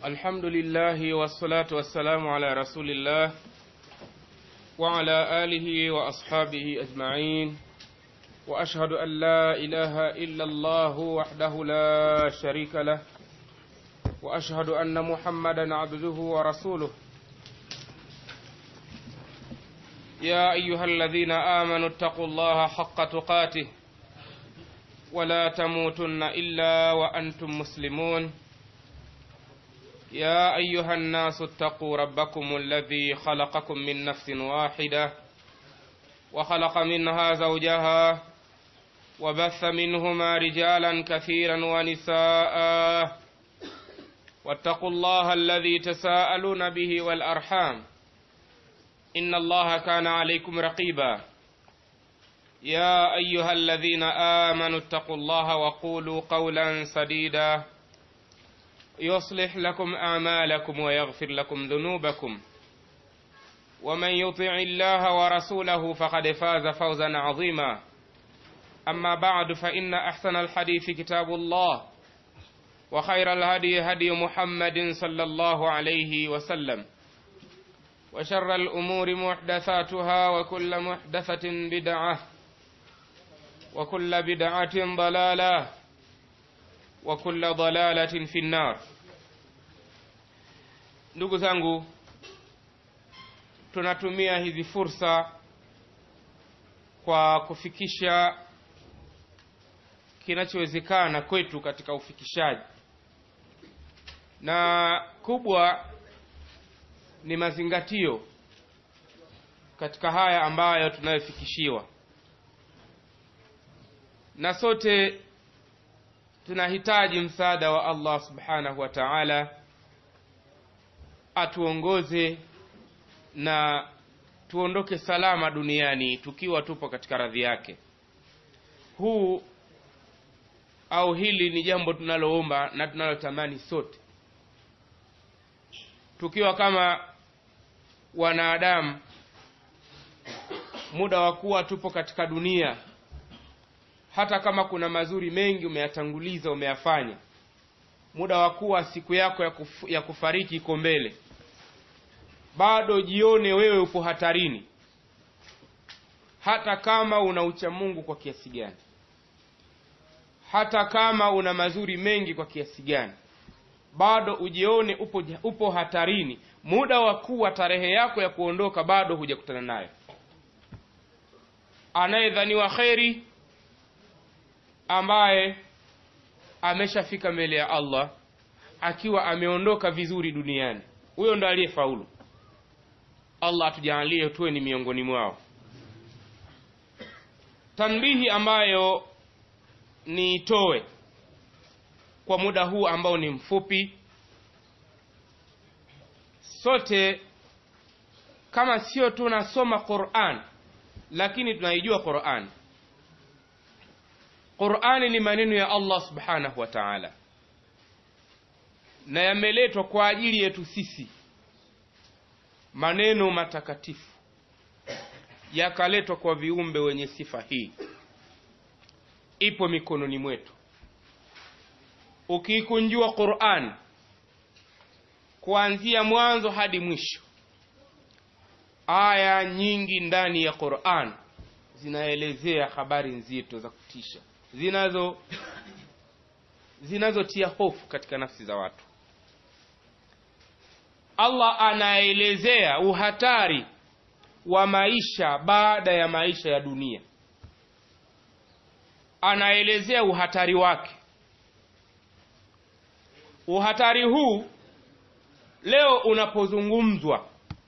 الحمد لله والصلاة والسلام على رسول الله وعلى آله وأصحابه أجمعين وأشهد أن لا إله إلا الله وحده لا شريك له وأشهد أن محمدا عبده ورسوله يا أيها الذين آمنوا اتقوا الله حق تقاته ولا تموتن إلا وأنتم مسلمون يا أيها الناس اتقوا ربكم الذي خلقكم من نفس واحدة وخلق منها زوجها وبث منهما رجالا كثيرا ونساء واتقوا الله الذي تساءلون به والأرحام إن الله كان عليكم رقيبا يا أيها الذين آمنوا اتقوا الله وقولوا قولا سديدا يصلح لكم أعمالكم ويغفر لكم ذنوبكم ومن يطع الله ورسوله فقد فاز فوزا عظيما أما بعد فإن أحسن الحديث كتاب الله وخير الهدي هدي محمد صلى الله عليه وسلم وشر الأمور محدثاتها وكل محدثة بدعة وكل بدعة ضلالة وكل ضلالة في النار ndugu zangu tunatumia hizi fursa kwa kufikisha kinachowezekana kwetu katika ufikishaji na kubwa ni mazingatio katika haya ambayo tunayofikishiwa na sote tunahitaji msaada wa Allah subhanahu wa ta'ala atuongoze na tuondoke salama duniani tukiwa tupo katika radhi yake huu au hili ni jambo tunaloomba na tunalotamani sote tukiwa kama wanadamu muda wa kuwa tupo katika dunia hata kama kuna mazuri mengi umeyatanguliza umeyafanya muda wa kuwa siku yako ya, kuf, ya kufariki iko mbele bado jione wewe upo hatarini hata kama una ucha mungu kwa kiasi gani hata kama una mazuri mengi kwa kiasi gani bado ujione upo, upo hatarini muda wa kuwa tarehe yako ya kuondoka bado hujakutana nayo anayedhaniwa kheri ambaye ameshafika mbele ya allah akiwa ameondoka vizuri duniani huyo ndo aliyefaulu allah atujaalie tuwe ni miongoni mwao tanbihi ambayo niitoe kwa muda huu ambao ni mfupi sote kama sio tunasoma quran lakini tunaijua quran qurani ni maneno ya allah subhanahu wa taala na yameletwa kwa ajili yetu sisi maneno matakatifu yakaletwa kwa viumbe wenye sifa hii ipo mikononi mwetu ukiikunjua quran kuanzia mwanzo hadi mwisho aya nyingi ndani ya quran zinaelezea habari nzito za kutisha zinazo zinazotia hofu katika nafsi za watu allah anaelezea uhatari wa maisha baada ya maisha ya dunia anaelezea uhatari wake uhatari huu leo unapozungumzwa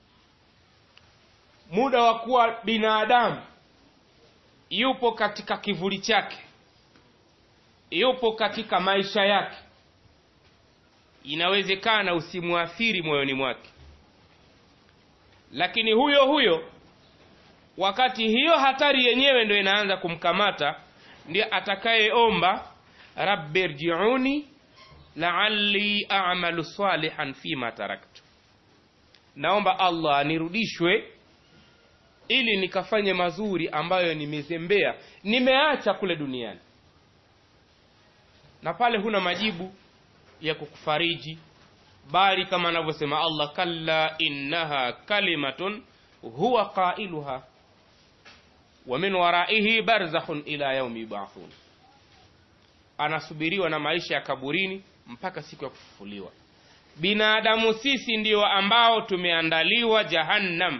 muda wa kuwa binadamu yupo katika kivuli chake yupo katika maisha yake inawezekana usimwathiri moyoni mwake lakini huyo huyo wakati hiyo hatari yenyewe ndo inaanza kumkamata ndiye atakayeomba rabbi rjiuni laali amalu salihan fima taraktu naomba allah nirudishwe ili nikafanye mazuri ambayo nimezembea nimeacha kule duniani na pale huna majibu ya kukufariji bali kama anavyosema allah kalla innaha kalimatun huwa qailuha wa min waraihi barzakhun ila yaumi yubathun anasubiriwa na maisha ya kaburini mpaka siku ya kufufuliwa binadamu sisi ndio ambao tumeandaliwa jahannam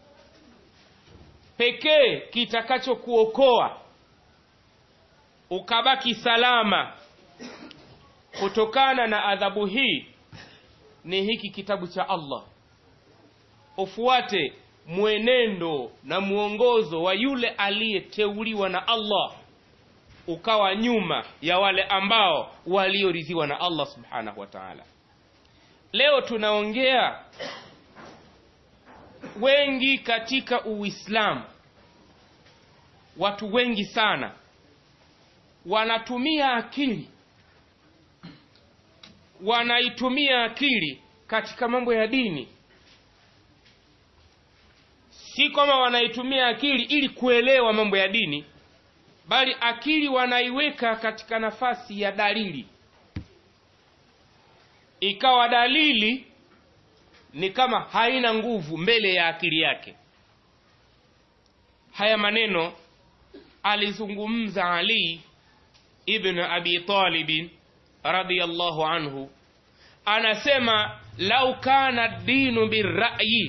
pekee kitakachokuokoa ukabaki salama kutokana na adhabu hii ni hiki kitabu cha allah ufuate mwenendo na mwongozo wa yule aliyeteuliwa na allah ukawa nyuma ya wale ambao walioridhiwa na allah subhanahu wa taala leo tunaongea wengi katika uislamu watu wengi sana wanatumia akili wanaitumia akili katika mambo ya dini si kwamba wanaitumia akili ili kuelewa mambo ya dini bali akili wanaiweka katika nafasi ya dalili ikawa dalili ni kama haina nguvu mbele ya akili yake haya maneno alizungumza ali ibn abi talibin radiallahu anhu anasema lau kana dinu birrayi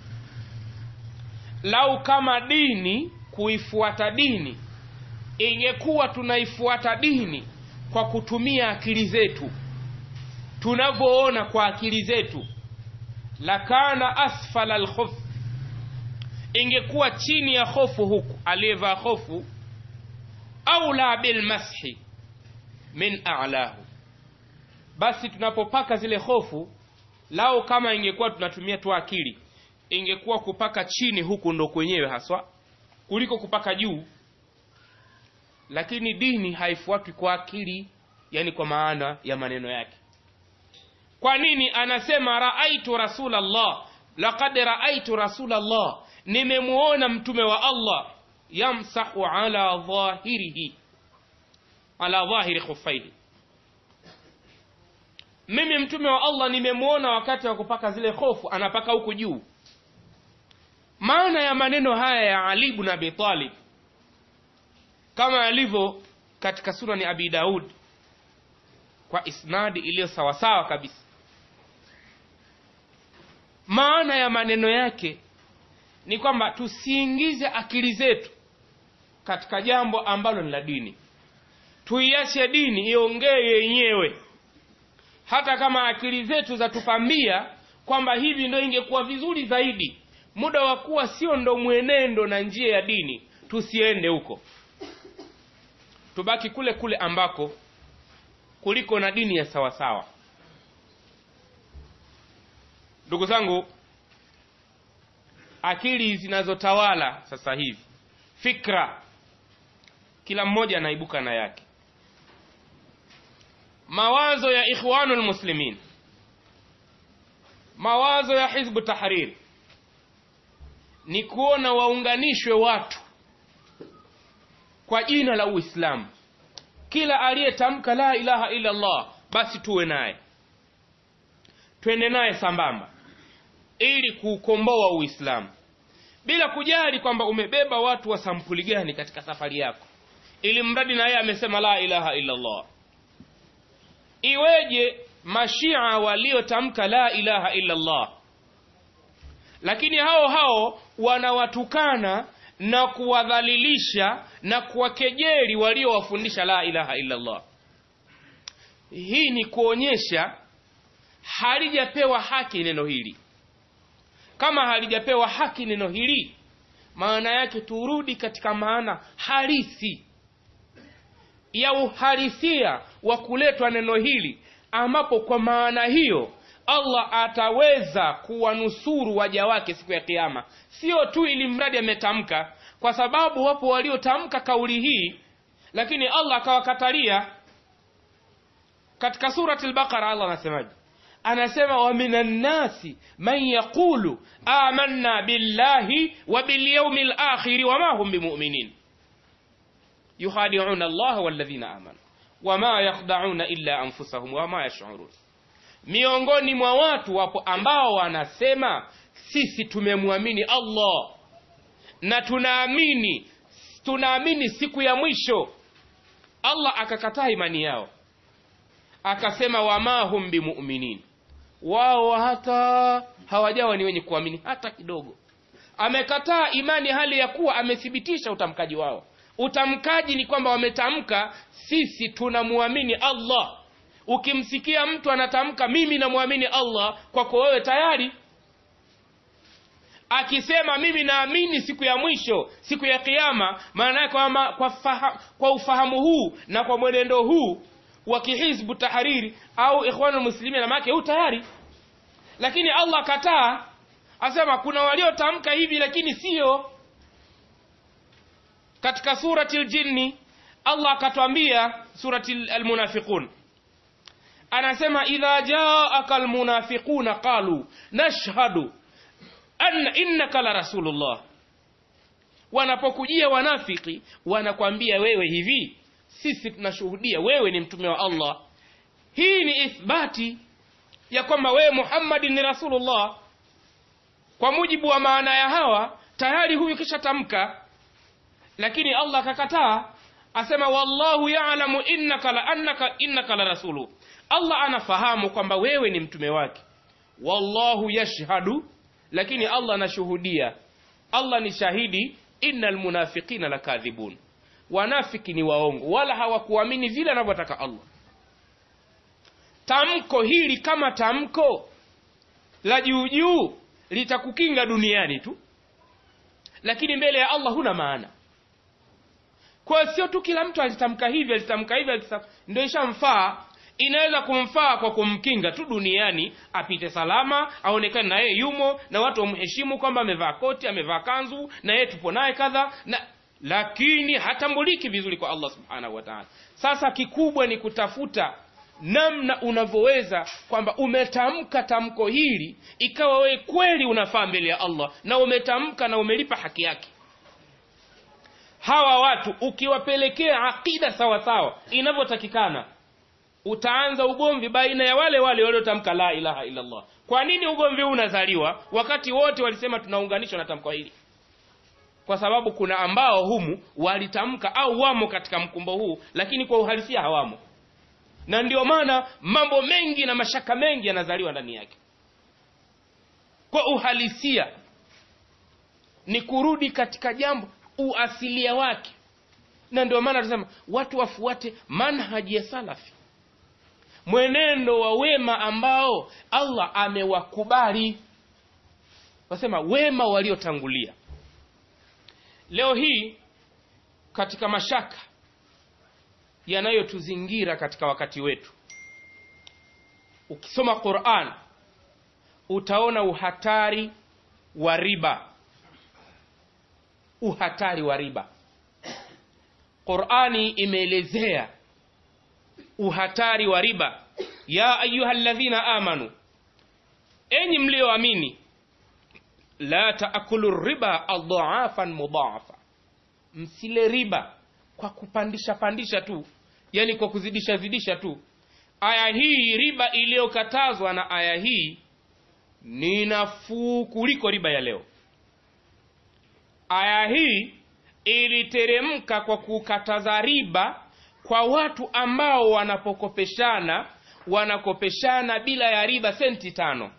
lau kama dini kuifuata dini ingekuwa tunaifuata dini kwa kutumia akili zetu tunavyoona kwa akili zetu lakana asfala lkhof ingekuwa chini ya hofu huku aliyevaa hofu aula bilmashi min alahu basi tunapopaka zile hofu lao kama ingekuwa tunatumia tu akili ingekuwa kupaka chini huku ndo kwenyewe haswa kuliko kupaka juu lakini dini haifuatwi kwa akili yani kwa maana ya maneno yake kwa nini anasema raaitu rasulallah laqad raaitu rasulallah nimemuona mtume wa allah yamsahu ala dhahirihi ala dhahiri khufaihi mimi mtume wa allah nimemuona wakati wa kupaka zile hofu anapaka huku juu maana ya maneno haya ya ali ibn abi talib kama alivyo katika sunani abi daud kwa isnadi iliyo sawasawa kabisa maana ya maneno yake ni kwamba tusiingize akili zetu katika jambo ambalo ni la dini tuiache dini iongee yenyewe hata kama akili zetu zatupambia kwamba hivi ndo ingekuwa vizuri zaidi muda wa kuwa sio ndo mwenendo na njia ya dini tusiende huko tubaki kule kule ambako kuliko na dini ya sawasawa ndugu zangu akili zinazotawala sasa hivi fikra kila mmoja anaibuka na yake mawazo ya ikhwanu lmuslimin mawazo ya hizbu tahrir ni kuona waunganishwe watu kwa jina la uislamu kila aliyetamka la ilaha illa allah basi tuwe naye twende naye sambamba ili kuukomboa uislamu bila kujali kwamba umebeba watu wa sampuli gani katika safari yako ili mradi na yeye amesema la ilaha illa allah iweje mashia waliotamka la ilaha illa allah lakini hao hao wanawatukana na kuwadhalilisha na kuwakejeli waliowafundisha la ilaha illa allah hii ni kuonyesha halijapewa haki neno hili kama halijapewa haki neno hili maana yake turudi katika maana halisi ya uhalisia wa kuletwa neno hili ambapo kwa maana hiyo allah ataweza kuwanusuru waja wake siku ya kiama sio tu ili mradi ametamka kwa sababu wapo waliotamka kauli hii lakini allah akawakatalia katika surati lbaqara allah anasemaje anasema wa minan nasi man yaqulu amanna billahi wa bilyaumi lakhiri wama hum bimuminin yukhadiuna allah walladhina amanu wama yakhda'una illa anfusahum wama yash'urun miongoni mwa watu wapo ambao wanasema sisi tumemwamini allah na tunaamini tunaamini siku ya mwisho allah akakataa imani yao akasema wama hum bimuminin wao hata hawajawa ni wenye kuamini hata kidogo amekataa imani hali ya kuwa amethibitisha utamkaji wao utamkaji ni kwamba wametamka sisi tunamwamini allah ukimsikia mtu anatamka mimi namwamini allah kwako wewe tayari akisema mimi naamini siku ya mwisho siku ya kiama maana yake kwa, kwa, faha, kwa ufahamu huu na kwa mwenendo huu wa kihizbu tahariri au ikhwanu muslimin maake huu tayari lakini allah kataa asema kuna waliotamka hivi lakini sio katika surati ljinni allah akatwambia surati almunafiqun anasema idha jaaka almunafiquna qalu nashhadu anna innaka la rasulullah wanapokujia wanafiki wanakwambia wewe hivi sisi tunashuhudia wewe ni mtume wa allah hii ni ithbati ya kwamba wewe muhammadi ni rasulullah kwa mujibu wa maana ya hawa tayari huyu kishatamka lakini allah akakataa asema wallahu yalamu innaka la annaka innaka la rasulu allah anafahamu kwamba wewe ni mtume wake wallahu yashhadu lakini allah anashuhudia allah ni shahidi inna lmunafiqina lakadhibun wanafiki ni waongo wala hawakuamini vile anavyotaka allah tamko hili kama tamko la juujuu litakukinga duniani tu lakini mbele ya allah huna maana kwa hiyo sio tu kila mtu alitamka hivi alitamka hivi alitamka ndio ishamfaa inaweza kumfaa kwa kumkinga tu duniani apite salama aonekane na yeye yumo na watu wamheshimu kwamba amevaa koti amevaa kanzu na yeye tupo naye kadha na lakini hatambuliki vizuri kwa allah subhanahu wa taala sasa kikubwa ni kutafuta namna unavyoweza kwamba umetamka tamko hili ikawa wewe kweli unafaa mbele ya allah na umetamka na umelipa haki yake hawa watu ukiwapelekea aqida sawasawa inavyotakikana utaanza ugomvi baina ya wale wale waliotamka la ilaha illallah kwa nini ugomvi huu unazaliwa wakati wote walisema tunaunganishwa na tamko hili kwa sababu kuna ambao humu walitamka au wamo katika mkumbo huu lakini kwa uhalisia hawamo na ndio maana mambo mengi na mashaka mengi yanazaliwa ndani yake kwa uhalisia ni kurudi katika jambo uasilia wake na ndio maana tunasema watu wafuate manhaji ya salafi mwenendo wa wema ambao allah amewakubali wasema wema waliotangulia leo hii katika mashaka yanayotuzingira katika wakati wetu ukisoma quran utaona uhatari wa riba uhatari wa riba qurani imeelezea uhatari wa riba ya ayuha ladhina amanu enyi mlioamini la taakulu riba adhaafan mudhaafa msile riba kwa kupandisha pandisha tu yani kwa kuzidisha zidisha tu aya hii riba iliyokatazwa na aya hii ni nafuu kuliko riba ya leo aya hii iliteremka kwa kukataza riba kwa watu ambao wanapokopeshana wanakopeshana bila ya riba senti tano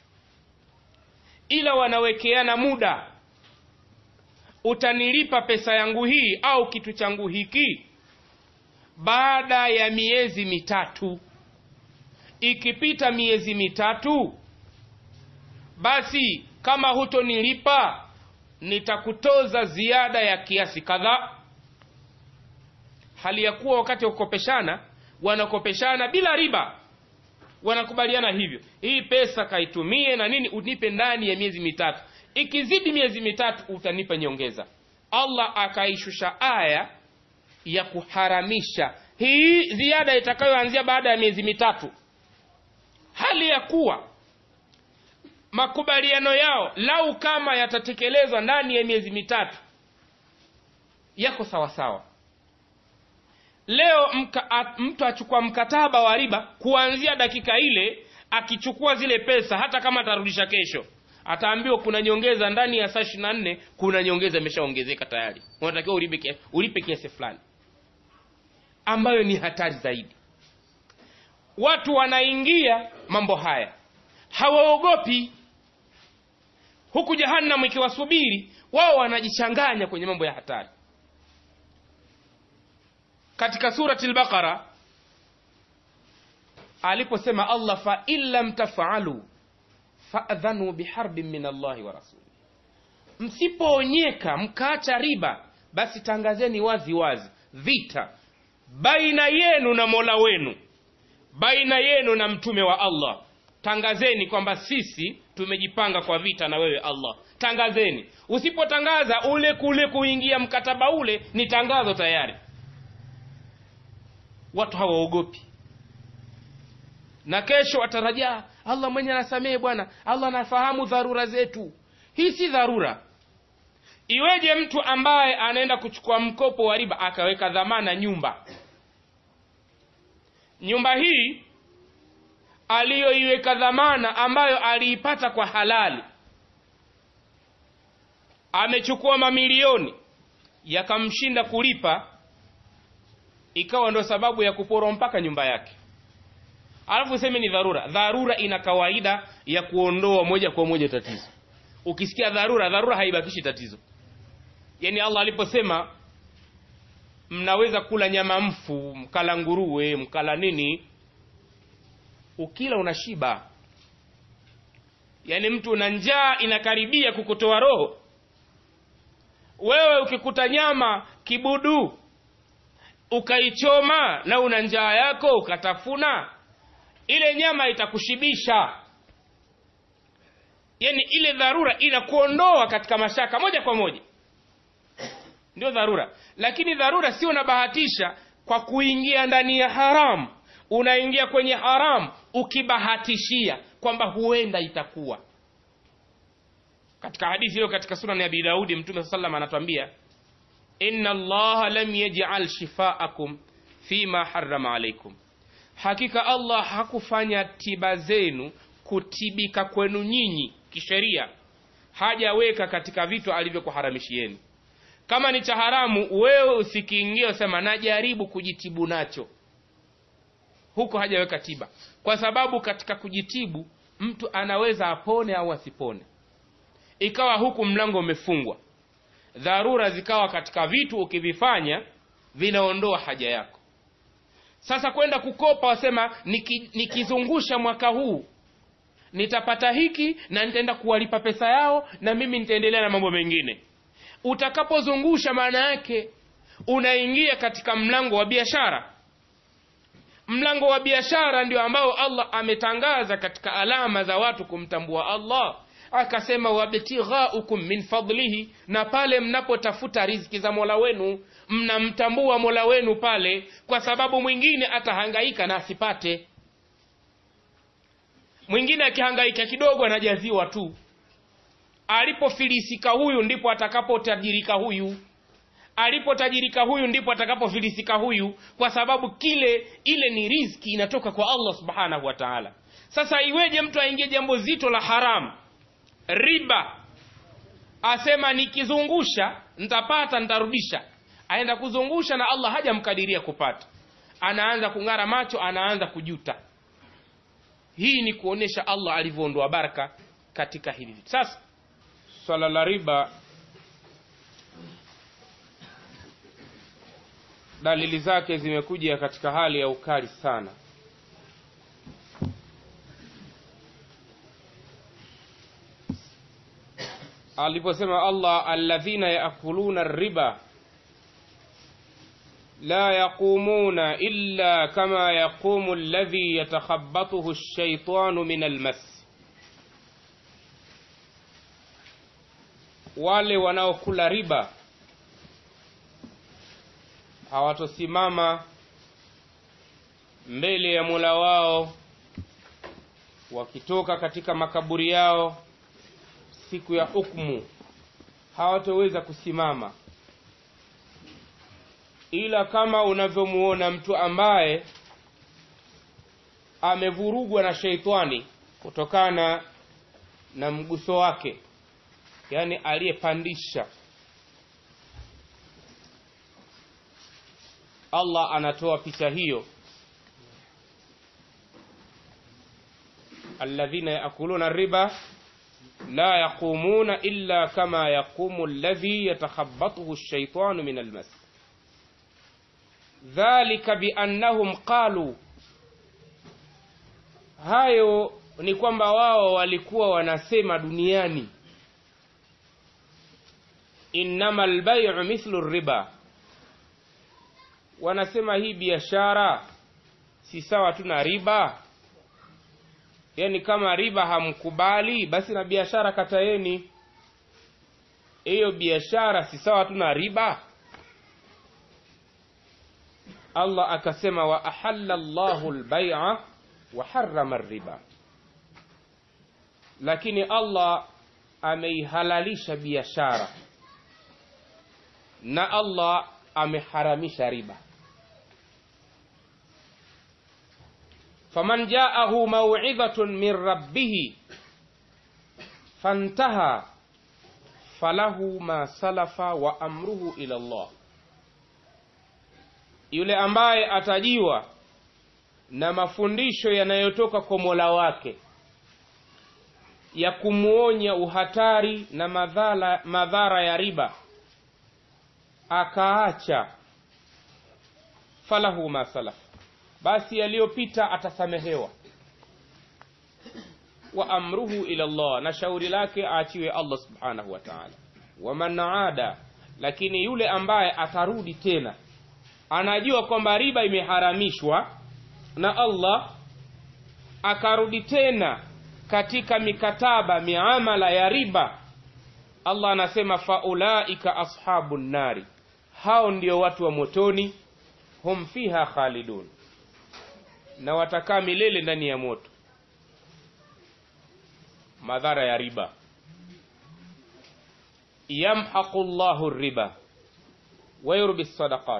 ila wanawekeana muda utanilipa pesa yangu hii au kitu changu hiki baada ya miezi mitatu ikipita miezi mitatu basi kama hutonilipa nitakutoza ziada ya kiasi kadhaa hali ya kuwa wakati wa kukopeshana wanakopeshana bila riba wanakubaliana hivyo hii pesa kaitumie na nini unipe ndani ya miezi mitatu ikizidi miezi mitatu utanipa nyongeza allah akaishusha aya ya kuharamisha hii ziada itakayoanzia baada ya miezi mitatu hali ya kuwa makubaliano yao lau kama yatatekelezwa ndani ya miezi mitatu yako sawasawa leo mka, a, mtu achukua mkataba wa riba kuanzia dakika ile akichukua zile pesa hata kama atarudisha kesho ataambiwa kuna nyongeza ndani ya saa ishiri na nne kuna nyongeza imeshaongezeka tayari unatakiwa ulipe, kia- ulipe kiasi fulani ambayo ni hatari zaidi watu wanaingia mambo haya hawaogopi huku jahannam ikiwasubiri wao wanajichanganya kwenye mambo ya hatari katika surati lbaqara aliposema allah fa in lam tafalu faadhanu biharbin min allahi wa rasuli msipoonyeka mkaacha riba basi tangazeni wazi wazi vita baina yenu na mola wenu baina yenu na mtume wa allah tangazeni kwamba sisi tumejipanga kwa vita na wewe allah tangazeni usipotangaza ule kule kuingia mkataba ule ni tangazo tayari watu hawaogopi na kesho watarajaa allah mwenye anasamehe bwana allah anafahamu dharura zetu hii si dharura iweje mtu ambaye anaenda kuchukua mkopo wa riba akaweka dhamana nyumba nyumba hii aliyoiweka dhamana ambayo aliipata kwa halali amechukua mamilioni yakamshinda kulipa ikawa ndo sababu ya kuporwa mpaka nyumba yake alafu useme ni dharura dharura ina kawaida ya kuondoa moja kwa moja tatizo ukisikia dharura dharura haibakishi tatizo yaani allah aliposema mnaweza kula nyama mfu mkala nguruwe mkala nini ukila unashiba yaani mtu una njaa inakaribia kukutoa roho wewe ukikuta nyama kibudu ukaichoma na una njaa yako ukatafuna ile nyama itakushibisha yaani ile dharura inakuondoa katika mashaka moja kwa moja ndio dharura lakini dharura sio unabahatisha kwa kuingia ndani ya haramu unaingia kwenye haramu ukibahatishia kwamba huenda itakuwa katika hadithi hiyo katika sunan ya abi daudi mtume saa salam anatuambia inna allaha lam yajal shifaakum fima harama alaikum hakika allah hakufanya tiba zenu kutibika kwenu nyinyi kisheria hajaweka katika vitu alivyokuharamishieni kama ni cha haramu wewe usikiingia usema najaribu kujitibu nacho huko hajaweka tiba kwa sababu katika kujitibu mtu anaweza apone au asipone ikawa huku mlango umefungwa dharura zikawa katika vitu ukivifanya vinaondoa haja yako sasa kwenda kukopa wasema niki, nikizungusha mwaka huu nitapata hiki na nitaenda kuwalipa pesa yao na mimi nitaendelea na mambo mengine utakapozungusha maana yake unaingia katika mlango wa biashara mlango wa biashara ndio ambao allah ametangaza katika alama za watu kumtambua allah akasema wabtighaukum min fadlihi na pale mnapotafuta riziki za mola wenu mnamtambua mola wenu pale kwa sababu mwingine atahangaika na asipate mwingine akihangaika kidogo anajaziwa tu alipofilisika huyu ndipo atakapotajirika huyu alipotajirika huyu ndipo atakapofilisika huyu kwa sababu kile ile ni riziki inatoka kwa allah subhanahu wa taala sasa iweje mtu aingie jambo zito la haramu riba asema nikizungusha nitapata nitarudisha aenda kuzungusha na allah hajamkadiria kupata anaanza kung'ara macho anaanza kujuta hii ni kuonyesha allah alivyoondoa baraka katika hili vitu sasa swala la riba dalili zake zimekuja katika hali ya ukali sana aliposema allah alladhina yakuluna riba la yaqumuna illa kama yaqumu alladhi yatakhabatuhu lshaitanu min almas wale wanaokula riba hawatosimama mbele ya mola wao wakitoka katika makaburi yao siku ya hukmu hawatoweza kusimama ila kama unavyomuona mtu ambaye amevurugwa na sheitani kutokana na mguso wake yaani aliyepandisha allah anatoa picha hiyo alladhina yakuluna riba la yaqumuna illa kama yaqumu alladhi yatakhabbathu ash-shaytanu min almas dhalika biannahum qalu hayo ni kwamba wao walikuwa wanasema duniani innama albay'u mithlu riba wanasema hii biashara si sawa tu na riba yaani kama riba hamkubali basi na biashara kataeni hiyo biashara si sawa tu na riba allah akasema wa ahalla llahu lbaia wa harama riba lakini allah ameihalalisha biashara na allah ameharamisha riba faman jaahu mauidhatun min rabbihi fantaha falahu ma salafa wa amruhu ila Allah, yule ambaye atajiwa na mafundisho yanayotoka kwa Mola wake ya kumwonya uhatari na madhara, madhara ya riba akaacha, falahu ma salafa basi yaliyopita atasamehewa wa amruhu ila Allah na shauri lake aachiwe Allah subhanahu wa ta'ala waman aada lakini yule ambaye atarudi tena anajua kwamba riba imeharamishwa na Allah akarudi tena katika mikataba miamala ya riba Allah anasema faulaika ashabun nari hao ndio watu wa motoni hum fiha khalidun na watakaa milele ndani ya moto madhara ya riba yamhaqu llahu riba wa yurbi sadaqat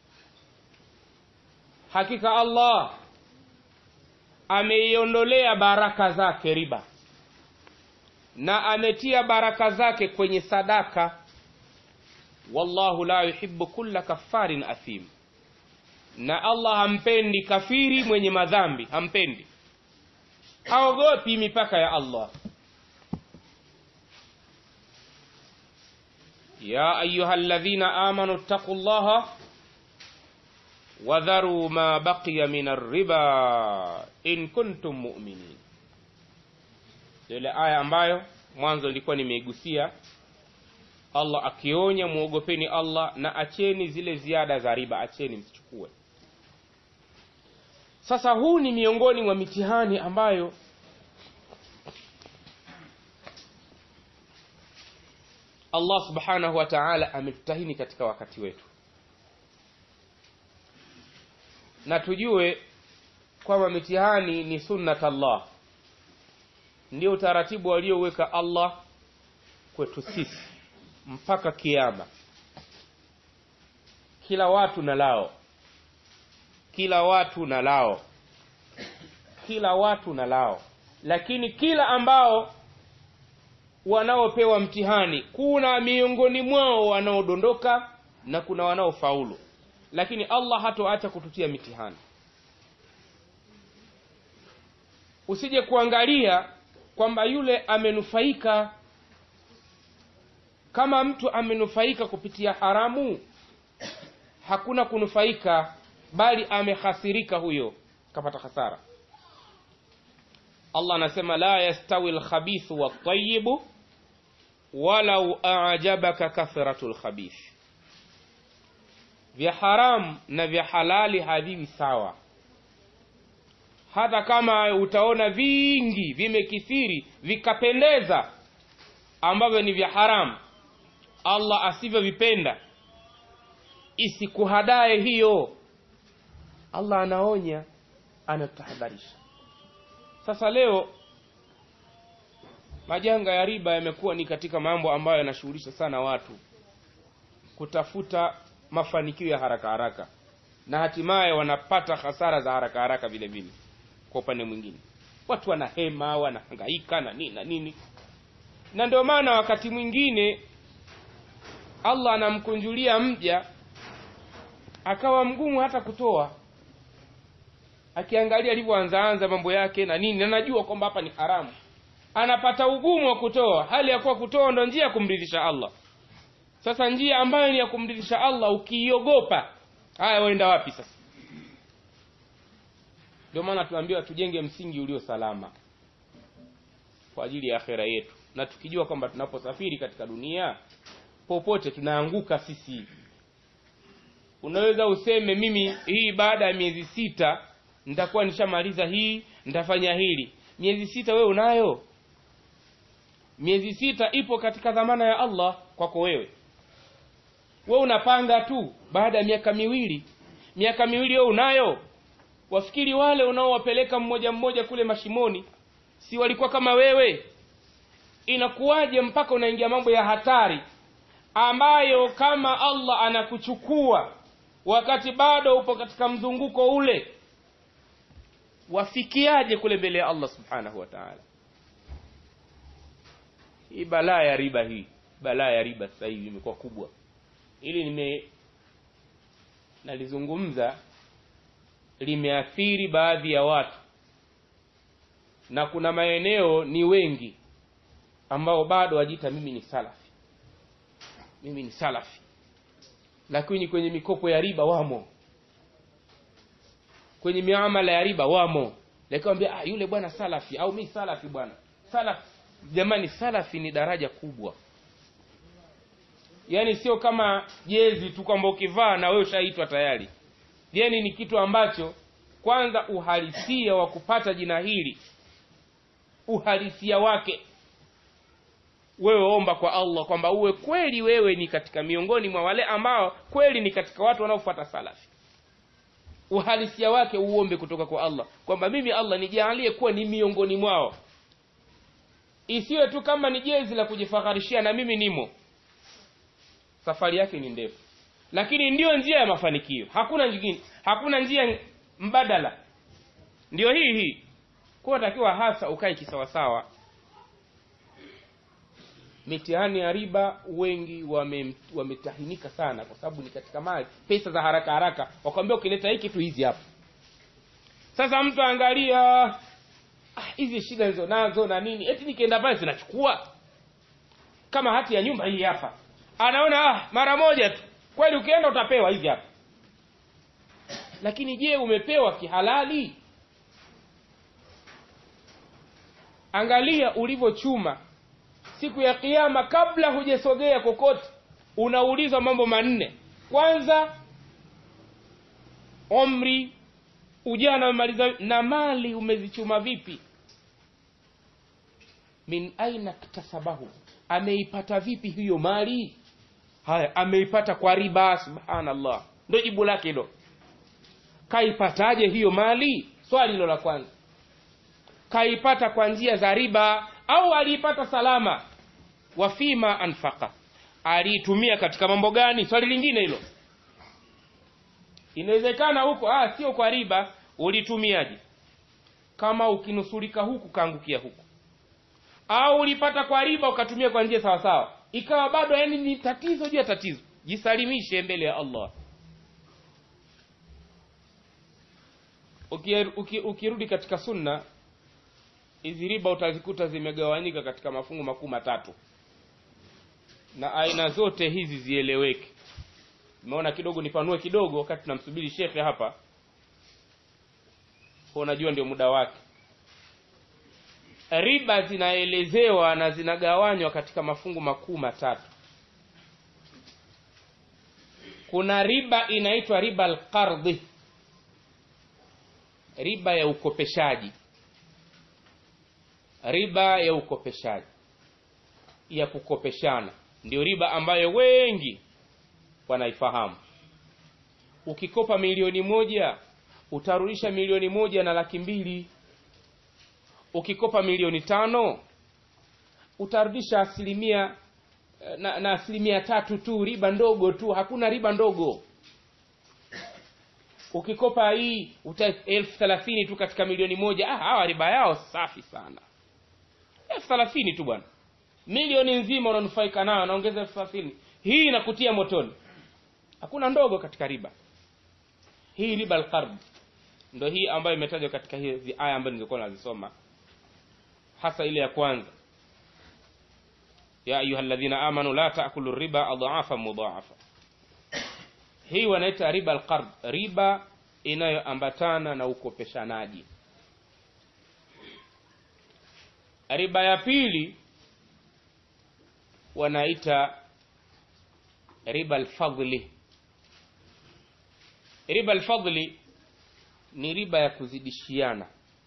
hakika allah ameiondolea baraka zake riba na ametia baraka zake kwenye sadaka wallahu la yuhibbu kulla kafarin athim na allah hampendi kafiri mwenye madhambi hampendi haogopi mipaka ya allah ya ayuha ladhina amanu ttaqu llaha wadharuu ma baqiya min arriba in kuntum muminin ile aya ambayo mwanzo ilikuwa nimeigusia allah akionya mwogopeni allah na acheni zile ziada za riba acheni msichukue sasa huu ni miongoni mwa mitihani ambayo allah subhanahu wa taala ametutahini katika wakati wetu na tujue kwamba mitihani ni sunnat allah ndio utaratibu alioweka allah kwetu sisi mpaka kiama kila watu na lao kila watu na lao kila watu na lao lakini kila ambao wanaopewa mtihani kuna miongoni mwao wanaodondoka na kuna wanaofaulu lakini allah hatoacha kututia mitihani usije kuangalia kwamba yule amenufaika kama mtu amenufaika kupitia haramu hakuna kunufaika bali amehasirika huyo kapata hasara allah anasema la yastawi lkhabithu waltayibu walau ajabaka kathratu lkhabith vya haramu na vya halali haviwi sawa hata kama utaona vingi vimekithiri vikapendeza ambavyo ni vya haramu allah asivyovipenda isikuhadaye hiyo allah anaonya anatahadharisha sasa leo majanga ya riba yamekuwa ni katika mambo ambayo yanashughulisha sana watu kutafuta mafanikio ya haraka haraka na hatimaye wanapata hasara za haraka haraka vile vile kwa upande mwingine watu wanahema wanahangaika na nini na nini na ndio maana wakati mwingine allah anamkunjulia mja akawa mgumu hata kutoa akiangalia alivyoanzaanza mambo yake na nini anajua kwamba hapa ni haramu anapata ugumu wa kutoa hali ya kuwa kutoa ndo njia ya kumridhisha allah sasa njia ambayo ni ya kumridhisha allah ukiiogopa haya waenda wapi sasa ndio maana tunaambiwa tujenge msingi ulio salama kwa ajili ya akhera yetu na tukijua kwamba tunaposafiri katika dunia popote tunaanguka sisi unaweza useme mimi hii baada ya miezi sita nitakuwa nishamaliza hii nitafanya hili miezi sita wewe unayo miezi sita ipo katika dhamana ya allah kwako wewe we unapanga tu baada ya miaka miwili miaka miwili wewe unayo wafikiri wale unaowapeleka mmoja mmoja kule mashimoni si walikuwa kama wewe inakuwaje mpaka unaingia mambo ya hatari ambayo kama allah anakuchukua wakati bado upo katika mzunguko ule wafikiaje kule mbele ya allah subhanahu wa taala hii balaa ya riba hii balaa ya riba sasa hivi imekuwa kubwa ili nime nalizungumza limeathiri baadhi ya watu na kuna maeneo ni wengi ambao bado wajiita mimi ni salafi mimi ni salafi lakini kwenye mikopo ya riba wamo kwenye miamala ya riba wamo lakini ah, yule bwana salafi au mi salafi bwana salafi jamani salafi ni daraja kubwa yaani sio kama jezi tu kwamba ukivaa na wewe ushaitwa tayari yani ni kitu ambacho kwanza uhalisia wa kupata jina hili uhalisia wake wewe omba kwa allah kwamba uwe kweli wewe ni katika miongoni mwa wale ambao kweli ni katika watu wanaofuata salafi uhalisia wake uombe kutoka kwa allah kwamba mimi allah nijaalie kuwa ni miongoni mwao isiwe tu kama ni jezi la kujifakharishia na mimi nimo safari yake ni ndefu lakini ndiyo njia ya mafanikio hakuna nyingine hakuna njia mbadala ndiyo hii hii kuwa takiwa hasa ukae kisawasawa mitihani ya riba wengi wametahinika wame sana kwa sababu ni katika mali pesa za haraka haraka wakwambia ukileta hiki tu hizi hapa sasa mtu angalia hizi ah, shida hizo nazo na nini eti nikienda pale zinachukua kama hati ya nyumba hii hapa anaona ah, mara moja tu kweli ukienda utapewa hivi hapa lakini je umepewa kihalali angalia ulivyochuma siku ya kiama kabla hujasogea kokote unaulizwa mambo manne kwanza umri ujana umemaliza na mali umezichuma vipi min aina ktasabahu ameipata vipi hiyo mali haya ameipata kwa riba subhanallah ndo jibu lake hilo kaipataje hiyo mali swali hilo la kwanza kaipata kwa njia za riba au aliipata salama wafima anfaka aliitumia katika mambo gani swali lingine hilo inawezekana huko ah, sio kwa riba ulitumiaje kama ukinusurika huku kaangukia huku au ulipata kwa riba ukatumia kwa njia sawasawa ikawa bado yani ni tatizo juu ya tatizo jisalimishe mbele ya allah ukirudi uki, uki katika sunna hizi riba utazikuta zimegawanyika katika mafungu makuu matatu na aina zote hizi zieleweke nimeona kidogo nipanue kidogo wakati tunamsubiri shekhe hapa kwa unajua ndio muda wake riba zinaelezewa na zinagawanywa katika mafungu makuu matatu kuna riba inaitwa riba alqardhi riba ya ukopeshaji riba ya ukopeshaji ya kukopeshana ndio riba ambayo wengi wanaifahamu ukikopa milioni moja utarudisha milioni moja na laki mbili ukikopa milioni tano utarudisha asilimia na, na asilimia tatu tu riba ndogo tu hakuna riba ndogo ukikopa hii uta elfu thelathini tu katika milioni moja ah, hawa riba yao safi sana elfu thelathini tu bwana milioni nzima unanufaika nayo naongeza elfu thelathini hii inakutia motoni hakuna ndogo katika riba hii riba alqard ndo hii ambayo imetajwa katika hizi aya ambayo nilikuwa nazisoma hasa ile ya kwanza ya ayuha alladhina amanu la taakulu riba adhafa mudhaafa hii wanaita riba alqard riba inayoambatana na ukopeshanaji riba ya pili wanaita riba alfadli riba alfadli ni riba ya kuzidishiana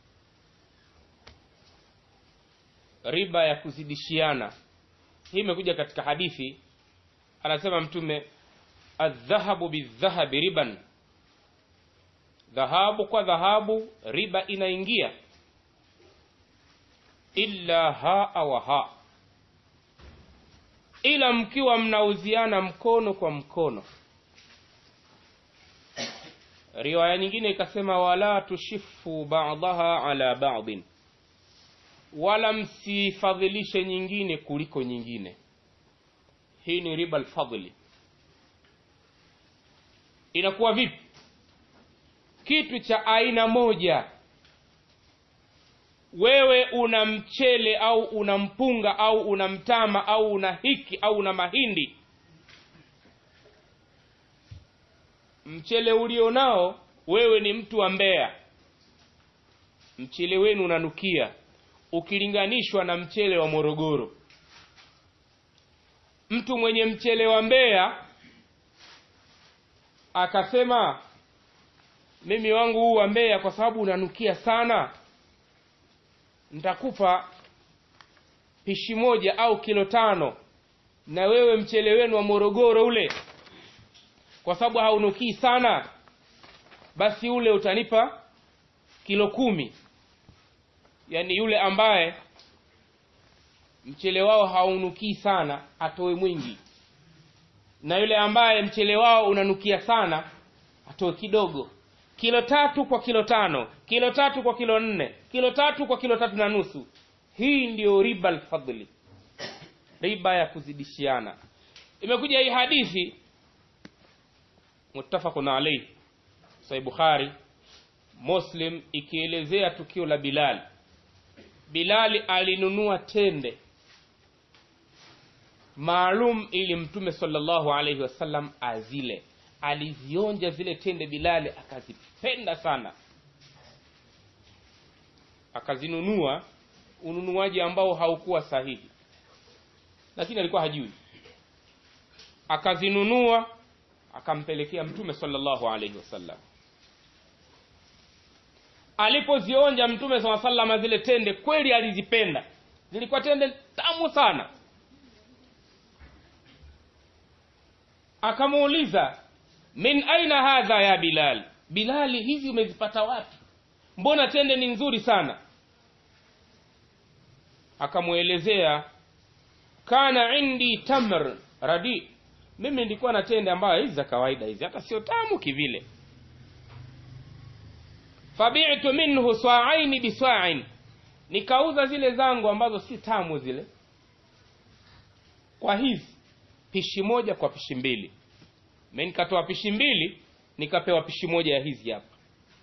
riba ya kuzidishiana hii imekuja katika hadithi anasema mtume aldhahabu bildhahabi riban dhahabu kwa dhahabu riba inaingia illa haa wa haa ila mkiwa mnauziana mkono kwa mkono riwaya nyingine ikasema wala tushifu badaha ala badin wala msifadhilishe nyingine kuliko nyingine hii ni riba alfadli inakuwa vipi kitu cha aina moja wewe una mchele au una mpunga au una mtama au una hiki au una mahindi mchele ulio nao wewe ni mtu wa Mbeya, mchele wenu unanukia ukilinganishwa na mchele wa Morogoro. Mtu mwenye mchele wa Mbeya akasema, mimi wangu huu wa Mbeya kwa sababu unanukia sana, nitakupa pishi moja au kilo tano, na wewe mchele wenu wa Morogoro ule kwa sababu haunukii sana basi ule utanipa kilo kumi yaani yule ambaye mchele wao haunukii sana atoe mwingi na yule ambaye mchele wao unanukia sana atoe kidogo kilo tatu kwa kilo tano kilo tatu kwa kilo nne kilo tatu kwa kilo tatu na nusu hii ndiyo riba alfadli riba ya kuzidishiana imekuja hii hadithi muttafaqun alayhi sahih bukhari muslim ikielezea tukio la bilal bilali alinunua tende maalum ili mtume sallallahu alaihi wasallam azile alizionja zile tende bilali akazipenda sana akazinunua ununuaji ambao haukuwa sahihi lakini alikuwa hajui akazinunua akampelekea mtume sallallahu alaihi wasallam alipozionja mtume saa salama zile tende kweli alizipenda zilikuwa tende tamu sana akamuuliza min aina hadha ya bilal bilali hizi umezipata wapi mbona tende ni nzuri sana akamwelezea kana indi tamr radi mimi nilikuwa na tende ambayo hizi za kawaida hizi hata sio tamu kivile fabitu minhu swaaini biswain nikauza zile zangu ambazo si tamu zile kwa hizi pishi moja kwa pishi mbili mi nikatoa pishi mbili nikapewa pishi moja ya hizi hapa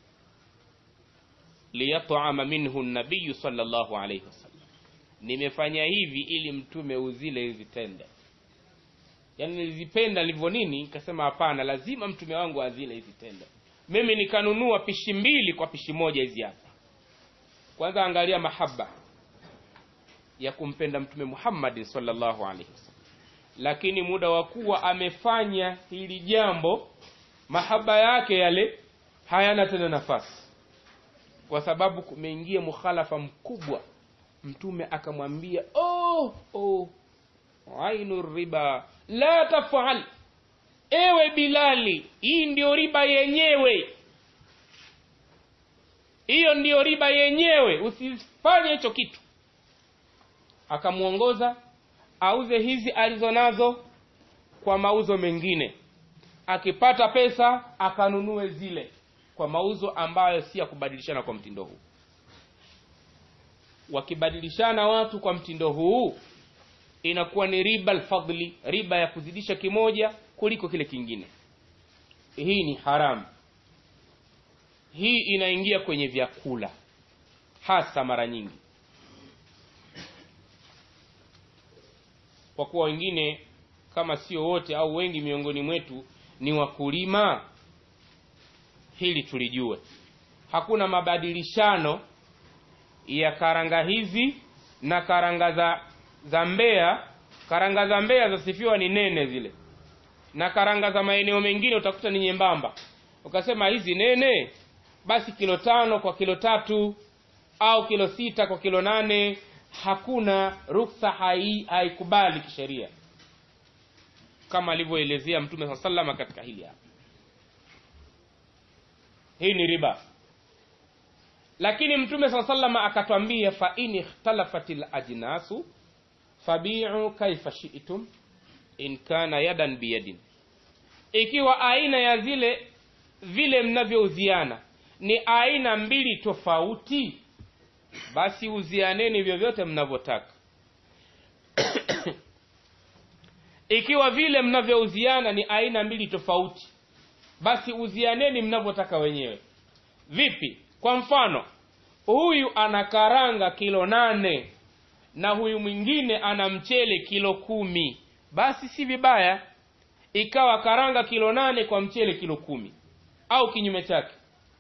liyatama minhu nabiyu sallallahu alaihi wasallam nimefanya hivi ili mtume uzile hizi tende yaani nilizipenda livyo nini nikasema hapana lazima mtume wangu azile hizi tende mimi nikanunua pishi mbili kwa pishi moja hizi hapa kwanza angalia mahaba ya kumpenda mtume muhammadin sallallahu alaihi wasallam lakini muda wa kuwa amefanya hili jambo mahaba yake yale hayana tena nafasi kwa sababu kumeingia mukhalafa mkubwa mtume akamwambia oh, oh, ainu riba la tafal ewe bilali hii ndio riba yenyewe hiyo ndiyo riba yenyewe usifanye hicho kitu akamwongoza auze hizi alizonazo kwa mauzo mengine akipata pesa akanunue zile kwa mauzo ambayo si ya kubadilishana kwa mtindo huu wakibadilishana watu kwa mtindo huu inakuwa ni riba alfadli riba ya kuzidisha kimoja kuliko kile kingine hii ni haramu hii inaingia kwenye vyakula hasa mara nyingi kwa kuwa wengine kama sio wote au wengi miongoni mwetu ni wakulima hili tulijue hakuna mabadilishano ya karanga hizi na karanga za za Mbeya. Karanga za Mbeya zasifiwa ni nene zile, na karanga za maeneo mengine utakuta ni nyembamba. Ukasema hizi nene, basi kilo tano kwa kilo tatu au kilo sita kwa kilo nane. Hakuna ruksa, hai haikubali kisheria, kama alivyoelezea Mtume saa salama katika hili hapa. Hii ni riba lakini mtume saa salama akatwambia fa in ikhtalafat lajnasu fabiu kaifa shi'tum in kana yadan biyadin ikiwa aina ya zile vile mnavyouziana ni aina mbili tofauti basi uzianeni vyovyote mnavyotaka ikiwa vile mnavyouziana ni aina mbili tofauti basi uzianeni mnavyotaka wenyewe vipi kwa mfano huyu ana karanga kilo nane na huyu mwingine ana mchele kilo kumi basi si vibaya ikawa karanga kilo nane kwa mchele kilo kumi au kinyume chake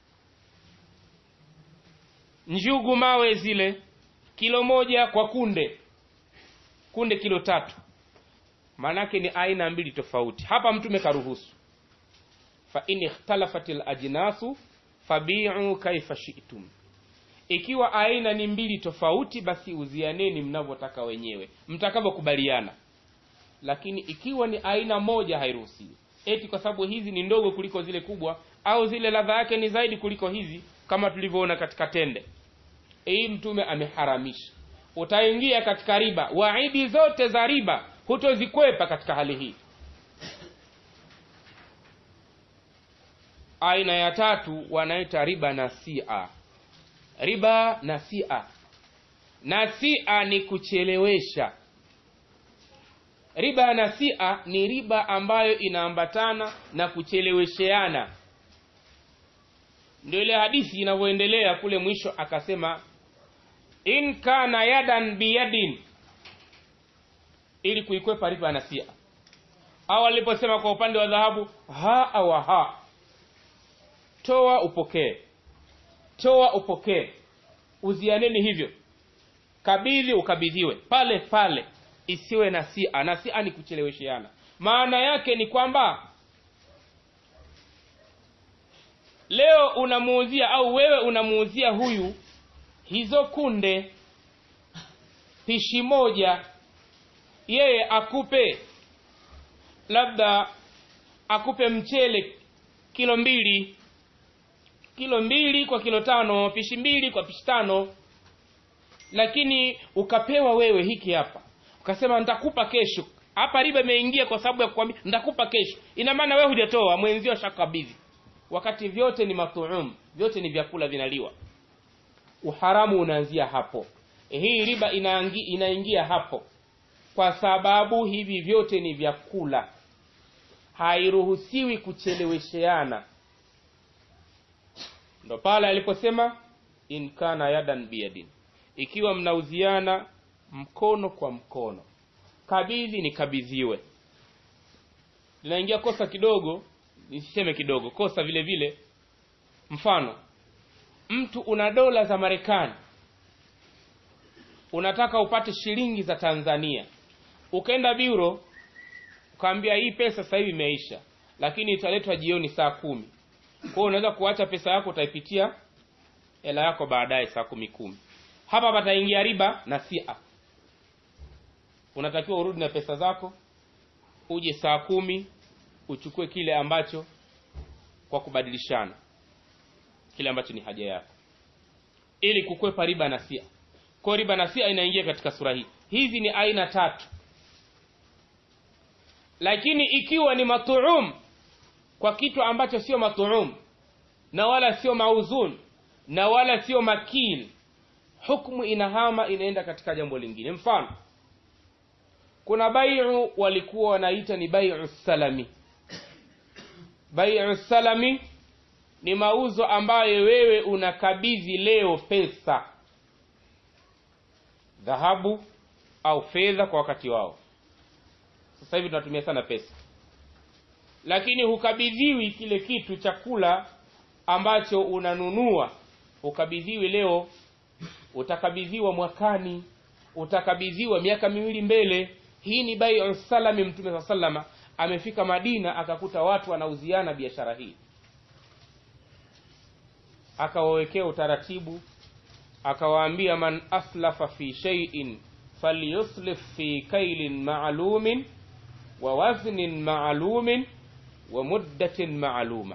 njugu mawe zile kilo moja kwa kunde kunde kilo tatu maanake ni aina mbili tofauti hapa mtume karuhusu fa in ikhtalafat lajnasu fabiu kaifa shi'tum ikiwa aina ni mbili tofauti basi uzianeni mnavyotaka wenyewe mtakavyokubaliana lakini ikiwa ni aina moja hairuhusiwi eti kwa sababu hizi ni ndogo kuliko zile kubwa au zile ladha yake ni zaidi kuliko hizi kama tulivyoona katika tende hii mtume ameharamisha utaingia katika riba waidi zote za riba hutozikwepa katika hali hii aina ya tatu wanaita riba nasia riba nasia nasia ni kuchelewesha riba nasia ni riba ambayo inaambatana na kuchelewesheana ndio ile hadithi inavyoendelea kule mwisho akasema in kana yadan biyadin ili kuikwepa riba nasia au aliposema kwa upande wa dhahabu ha awa ha toa upokee toa upokee uzianeni hivyo kabidhi ukabidhiwe pale pale isiwe nasia nasia ni kuchelewesheana maana yake ni kwamba leo unamuuzia au wewe unamuuzia huyu hizo kunde pishi moja yeye akupe labda akupe mchele kilo mbili kilo mbili kwa kilo tano pishi mbili kwa pishi tano lakini ukapewa wewe hiki hapa ukasema nitakupa kesho hapa riba imeingia kwa sababu ya kukwambia nitakupa kesho ina maana wewe hujatoa mwenzio shakabidhi wakati vyote ni matuum vyote ni vyakula vinaliwa uharamu unaanzia hapo hii riba inaangi, inaingia hapo kwa sababu hivi vyote ni vyakula hairuhusiwi kuchelewesheana ndo pale aliposema in kana yadan biyadin ikiwa mnauziana mkono kwa mkono kabidhi ni kabidhiwe linaingia kosa kidogo nisiseme kidogo kosa vile vile mfano mtu una dola za marekani unataka upate shilingi za tanzania ukaenda biro ukaambia hii pesa sasa hivi imeisha lakini italetwa jioni saa kumi kwao unaweza kuacha pesa yako utaipitia hela yako baadaye saa kumi kumi hapa pataingia riba na sia unatakiwa urudi na pesa zako uje saa kumi uchukue kile ambacho kwa kubadilishana kile ambacho ni haja yako ili kukwepa riba na sia kwa riba na sia inaingia katika sura hii hizi ni aina tatu lakini ikiwa ni matuum kwa kitu ambacho sio matuum na wala sio mauzun na wala sio makil hukmu inahama inaenda katika jambo lingine mfano kuna baiu walikuwa wanaita ni baiu salami baiu salami ni mauzo ambayo wewe unakabidhi leo pesa dhahabu au fedha kwa wakati wao sasa hivi tunatumia sana pesa lakini hukabidhiwi kile kitu chakula ambacho unanunua hukabidhiwi leo utakabidhiwa mwakani utakabidhiwa miaka miwili mbele hii ni baiu salami mtume saa salama amefika madina akakuta watu wanauziana biashara hii akawawekea utaratibu akawaambia man aslafa fi shay'in falyuslif fi kailin ma'lumin wa waznin ma'lumin wa muddatin ma'luma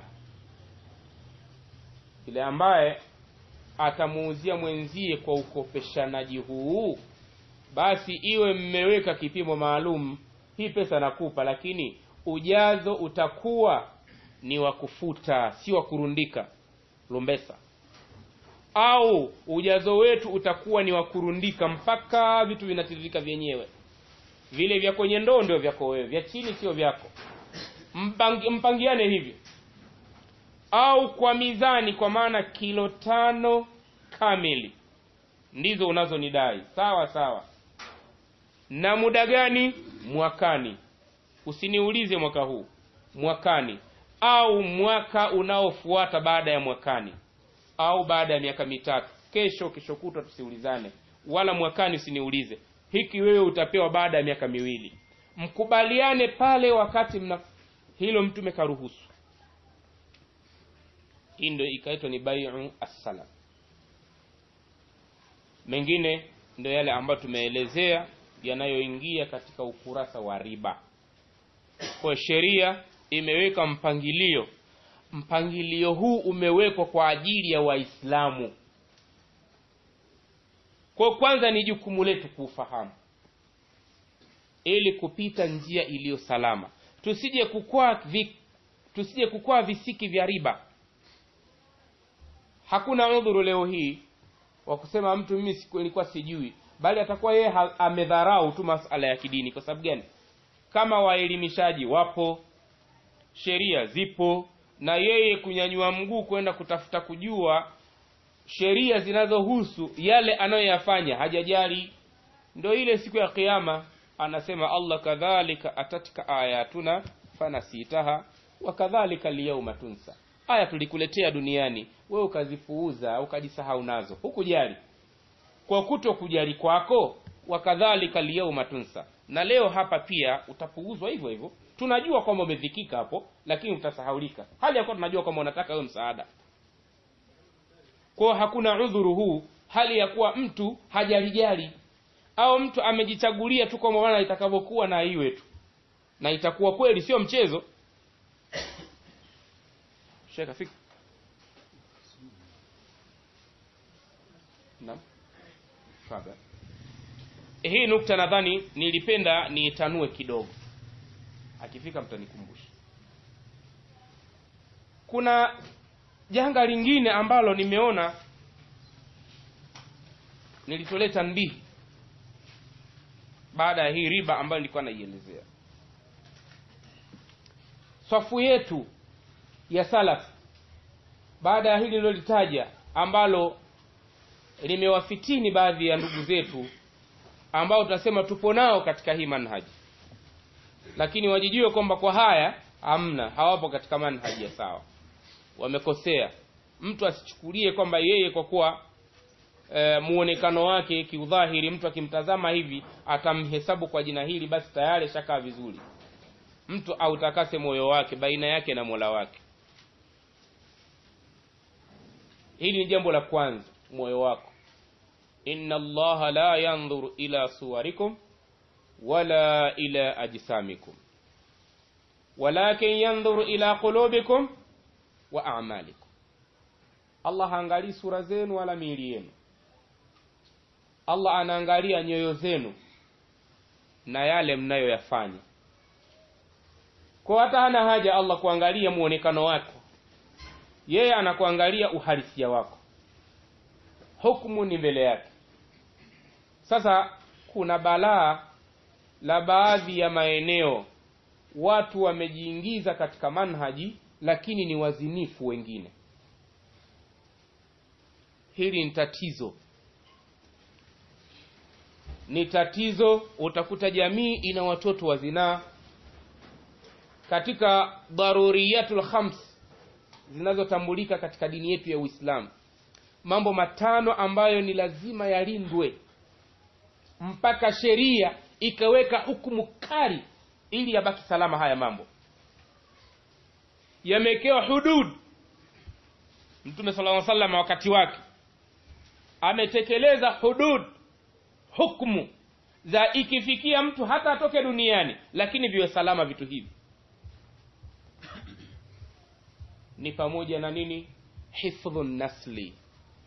yule ambaye atamuuzia mwenzie kwa ukopeshanaji huu basi iwe mmeweka kipimo maalum hii pesa nakupa lakini ujazo utakuwa ni wa kufuta si wa kurundika lumbesa au ujazo wetu utakuwa ni wa kurundika mpaka vitu vinatiririka vyenyewe vile vya kwenye ndoo ndio vyako wewe vya chini sio vyako Mpangi, mpangiane hivyo au kwa mizani kwa maana kilo tano kamili ndizo unazonidai sawa sawa na muda gani mwakani usiniulize mwaka huu mwakani au mwaka unaofuata baada ya mwakani au baada ya miaka mitatu kesho kesho kutwa tusiulizane wala mwakani usiniulize hiki wewe utapewa baada ya miaka miwili mkubaliane pale wakati mna hilo mtume karuhusu hii ndio ikaitwa ni baiu assalam mengine ndio yale ambayo tumeelezea yanayoingia katika ukurasa wa riba kwa sheria imeweka mpangilio mpangilio huu umewekwa kwa ajili ya waislamu kwa kwanza ni jukumu letu kuufahamu ili kupita njia iliyo salama tusije kukwaa vi, tusije kukwaa visiki vya riba hakuna udhuru leo hii wa kusema mtu mimi nilikuwa sijui bali atakuwa yeye amedharau tu masala ya kidini kwa sababu gani kama waelimishaji wapo sheria zipo na yeye kunyanyua mguu kwenda kutafuta kujua sheria zinazohusu yale anayoyafanya hajajali ndo ile siku ya kiama anasema allah kadhalika atatka ayatuna fanasitaha wa kadhalika lyauma tunsa aya tulikuletea duniani wewe ukazipuuza ukajisahau nazo hukujali kwa kuto kujali kwako wakadhalika lyauma tunsa na leo hapa pia utapuuzwa hivyo hivyo tunajua kwamba umedhikika hapo lakini utasahaulika hali ya kuwa tunajua kwamba unataka wewe msaada kwao hakuna udhuru huu hali ya kuwa mtu hajalijali au mtu amejichagulia tu kwamba bwana itakavyokuwa na iwe tu na itakuwa kweli sio mchezo sheka fika naam Faba. hii nukta nadhani nilipenda niitanue kidogo akifika mtanikumbusha kuna janga lingine ambalo nimeona nilitolea tanbihi baada ya hii riba ambayo nilikuwa naielezea swafu yetu ya salaf baada ya hili lilolitaja ambalo limewafitini baadhi ya ndugu zetu ambao tunasema tupo nao katika hii manhaji lakini wajijue kwamba kwa haya hamna hawapo katika manhaji ya sawa wamekosea mtu asichukulie kwamba yeye kwa kuwa e, muonekano wake kiudhahiri mtu akimtazama hivi atamhesabu kwa jina hili basi tayari shakaa vizuri mtu autakase moyo wake baina yake na mola wake hili ni jambo la kwanza moyo wako inna allaha la yandhuru ila suwarikum wala ila ajsamikum walakin yandhuru ila qulubikum wa a'malikum allah haangalii sura zenu wala miili yenu allah anaangalia nyoyo zenu na yale mnayoyafanya kwa hata hana haja allah kuangalia muonekano wako yeye anakuangalia uhalisia wako hukumu ni mbele yake sasa kuna balaa la baadhi ya maeneo watu wamejiingiza katika manhaji lakini ni wazinifu wengine hili ni tatizo ni tatizo utakuta jamii ina watoto wa zinaa katika daruriyatul khams zinazotambulika katika dini yetu ya uislamu mambo matano ambayo ni lazima yalindwe mpaka sheria ikaweka hukumu kali ili yabaki salama haya mambo yamewekewa hudud mtume sala salam wakati wake ametekeleza hudud hukmu za ikifikia mtu hata atoke duniani lakini viwe salama vitu hivi ni pamoja na nini hifdhu nasli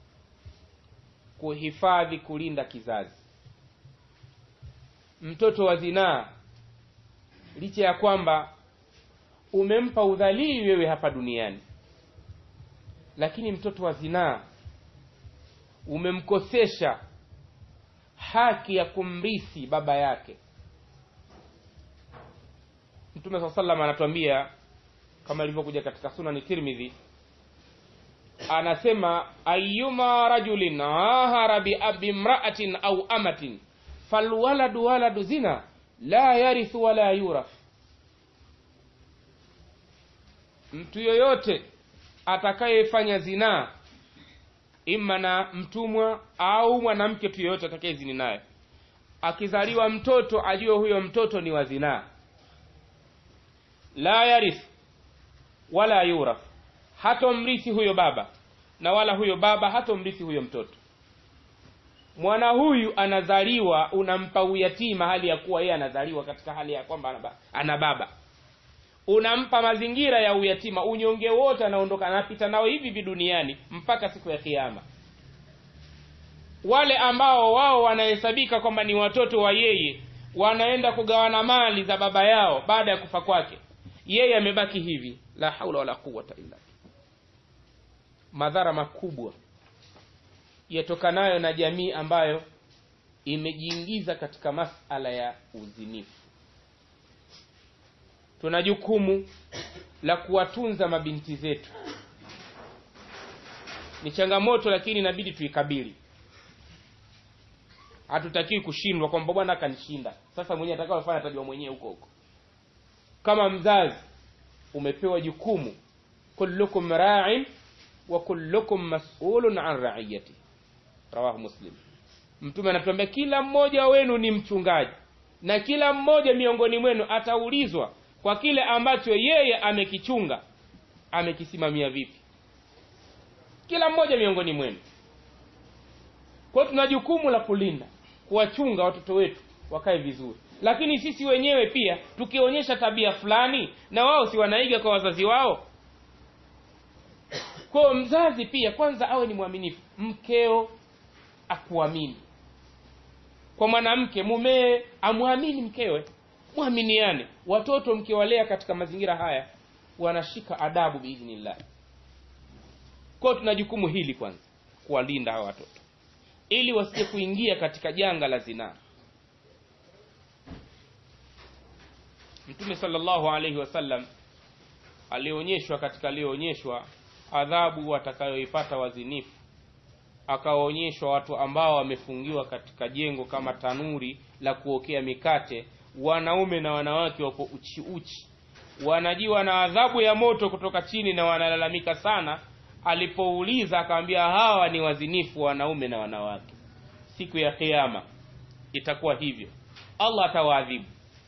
kuhifadhi kulinda kizazi mtoto wa zinaa licha ya kwamba umempa udhalili wewe hapa duniani lakini mtoto wa zinaa umemkosesha haki ya kumrithi baba yake mtume saa salam anatuambia kama ilivyokuja katika sunani tirmidhi anasema ayuma rajulin ahara bimraatin au amatin falwaladu waladu zina la yarithu wala yuraf mtu yoyote atakayefanya zinaa ima na mtumwa au mwanamke tu yoyote atakayezini naye akizaliwa mtoto ajue huyo mtoto ni wa zinaa la yarith wala yuraf hatomrithi huyo baba na wala huyo baba hatomrithi huyo mtoto mwana huyu anazaliwa unampa uyatima hali ya kuwa yeye anazaliwa katika hali ya kwamba ana baba unampa mazingira ya uyatima unyonge wote anaondoka anapita nao hivi hivi duniani mpaka siku ya kiama wale ambao wao wanahesabika kwamba ni watoto wa yeye wanaenda kugawana mali za baba yao baada ya kufa kwake yeye amebaki hivi la haula wala quwata illa madhara makubwa yatokanayo na jamii ambayo imejiingiza katika masala ya uzinifu tuna jukumu la kuwatunza mabinti zetu ni changamoto lakini inabidi tuikabili hatutakiwi kushindwa kwamba bwana akanishinda sasa mwenyewe atakaofanya atajua mwenyewe huko huko kama mzazi umepewa jukumu kullukum ra'in wa kullukum mas'ulun an ra'iyati rawahu muslim mtume anatuambia kila mmoja wenu ni mchungaji na kila mmoja miongoni mwenu ataulizwa kwa kile ambacho yeye amekichunga amekisimamia vipi kila mmoja miongoni mwenu kwa tuna jukumu la kulinda kuwachunga watoto wetu wakae vizuri lakini sisi wenyewe pia tukionyesha tabia fulani na wao si wanaiga kwa wazazi wao kwao mzazi pia kwanza awe ni mwaminifu mkeo akuamini kwa mwanamke mumee amwamini mkewe mwaminiane watoto mkiwalea katika mazingira haya wanashika adabu biidhnillah kwao tuna jukumu hili kwanza kuwalinda hawa watoto ili wasije kuingia katika janga la zinaa mtume salllahu alaihi wasallam alionyeshwa katika aliyoonyeshwa adhabu watakayoipata wazinifu akawaonyeshwa watu ambao wamefungiwa katika jengo kama tanuri la kuokea mikate wanaume na wanawake wako uchi uchi wanajiwa na adhabu ya moto kutoka chini na wanalalamika sana alipouliza akamwambia hawa ni wazinifu wanaume na wanawake siku ya kiama itakuwa hivyo allah atawaadhibu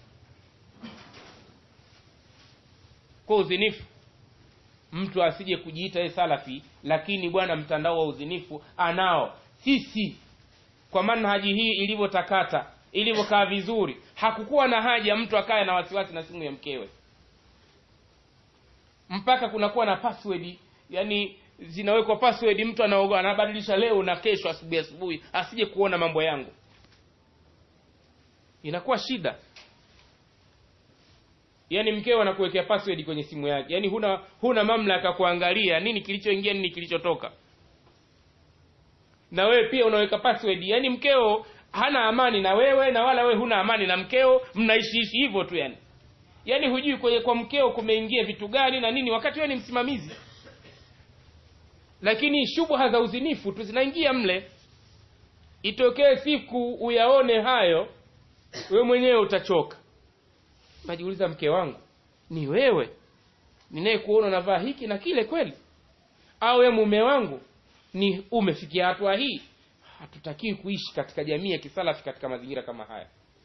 kwa uzinifu mtu asije kujiita ye salafi lakini bwana mtandao wa uzinifu anao sisi kwa manhaji hii ilivyotakata ilivyokaa vizuri hakukuwa na haja mtu akaye na wasiwasi na simu ya mkewe mpaka kunakuwa na password yani zinawekwa password mtu anaoga anabadilisha leo na kesho asubuhi asubuhi asije kuona mambo yangu inakuwa shida yaani mkeo anakuwekea password kwenye simu yake yaani huna huna mamlaka kuangalia nini kilichoingia nini kilichotoka na wewe pia unaweka password yaani mkeo hana amani na wewe na wala wewe huna amani na mkeo mnaishiishi hivyo tu yani yaani hujui kwenye kwa mkeo kumeingia vitu gani na nini wakati wewe ni msimamizi lakini shubha za uzinifu tu zinaingia mle itokee siku uyaone hayo wewe mwenyewe utachoka najiuliza mke wangu ni wewe ninayekuona unavaa hiki na kile kweli au we mume wangu ni umefikia hatua hii hatutakiwi kuishi katika jamii ya kisalafi katika mazingira kama haya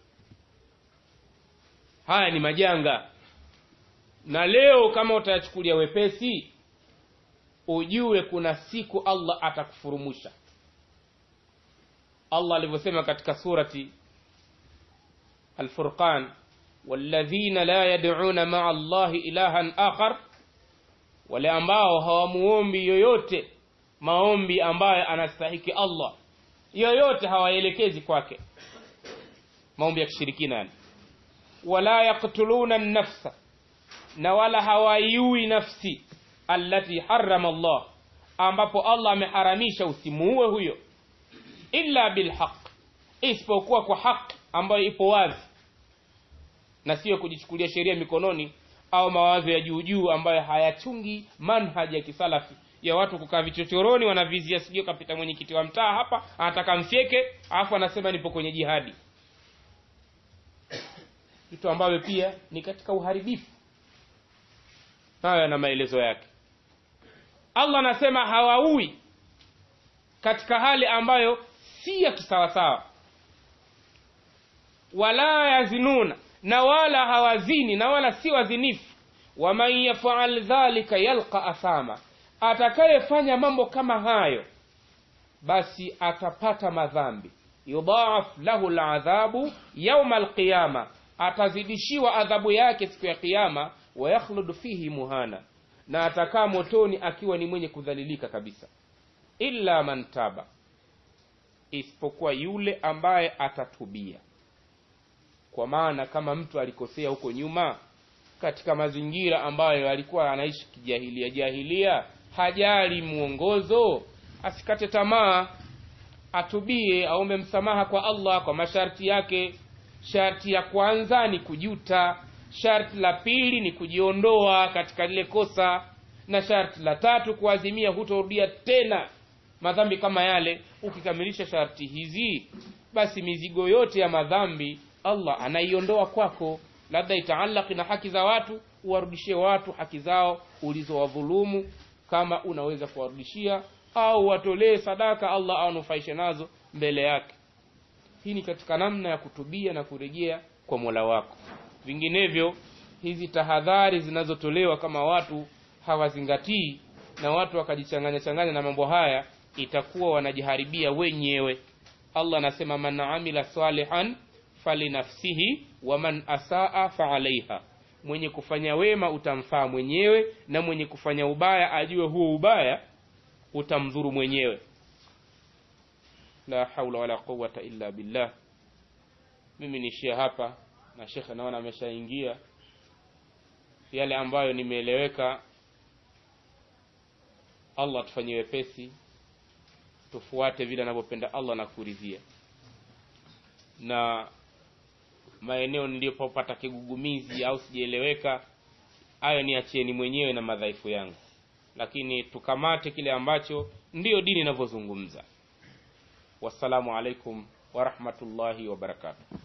haya ni majanga na leo kama utayachukulia wepesi ujue kuna siku allah atakufurumusha allah alivyosema katika surati alfurqan walladhina la yad'una maa allahi ilahan akhar wale ambao hawamuombi yoyote maombi ambayo anastahiki allah yoyote hawaelekezi kwake maombi ya kishirikina yani wala yaktuluna nafsa na wala hawaiui nafsi allati harama Allah ambapo Allah ameharamisha usimuue huyo illa bilhaq isipokuwa kwa haki ambayo ipo wazi na sio kujichukulia sheria mikononi au mawazo ya juu juu ambayo hayachungi manhaji ya kisalafi ya watu kukaa vichochoroni wanavizia sijui kapita mwenyekiti wa mtaa hapa anataka mfyeke alafu anasema nipo kwenye jihadi vitu ambavyo pia ni katika uharibifu hayo yana maelezo yake allah anasema hawaui katika hali ambayo si ya kisawasawa wala yazinuna na wala hawazini na wala si wazinifu waman yafal dhalika yalqa athama atakayefanya mambo kama hayo basi atapata madhambi yudhaaf lahu ladhabu yauma alqiyama atazidishiwa adhabu yake siku ya kiyama wayakhludu fihi muhana na atakaa motoni akiwa ni mwenye kudhalilika kabisa illa man taba isipokuwa yule ambaye atatubia kwa maana kama mtu alikosea huko nyuma katika mazingira ambayo alikuwa anaishi kijahilia jahilia hajali mwongozo asikate tamaa atubie aombe msamaha kwa allah kwa masharti yake sharti ya kwanza ni kujuta sharti la pili ni kujiondoa katika lile kosa na sharti la tatu kuazimia hutorudia tena madhambi kama yale ukikamilisha sharti hizi basi mizigo yote ya madhambi allah anaiondoa kwako labda itaalaki na haki za watu uwarudishie watu haki zao ulizowadhulumu kama unaweza kuwarudishia au watolee sadaka allah awanufaishe nazo mbele yake hii ni katika namna ya kutubia na kurejea kwa mola wako vinginevyo hizi tahadhari zinazotolewa kama watu hawazingatii na watu wakajichanganya changanya na mambo haya itakuwa wanajiharibia wenyewe allah anasema man amila salihan falinafsihi wa man asaa faalaiha mwenye kufanya wema utamfaa mwenyewe na mwenye kufanya ubaya ajue huo ubaya utamdhuru mwenyewe la haula wala quwata illa billah mimi niishie hapa na shekhe naona ameshaingia yale ambayo nimeeleweka allah atufanyie wepesi tufuate vile anavyopenda allah na kuridhia na maeneo niliyopopata kigugumizi au sijaeleweka hayo niachieni mwenyewe na madhaifu yangu lakini tukamate kile ambacho ndiyo dini inavyozungumza wassalamu alaikum warahmatullahi wabarakatuh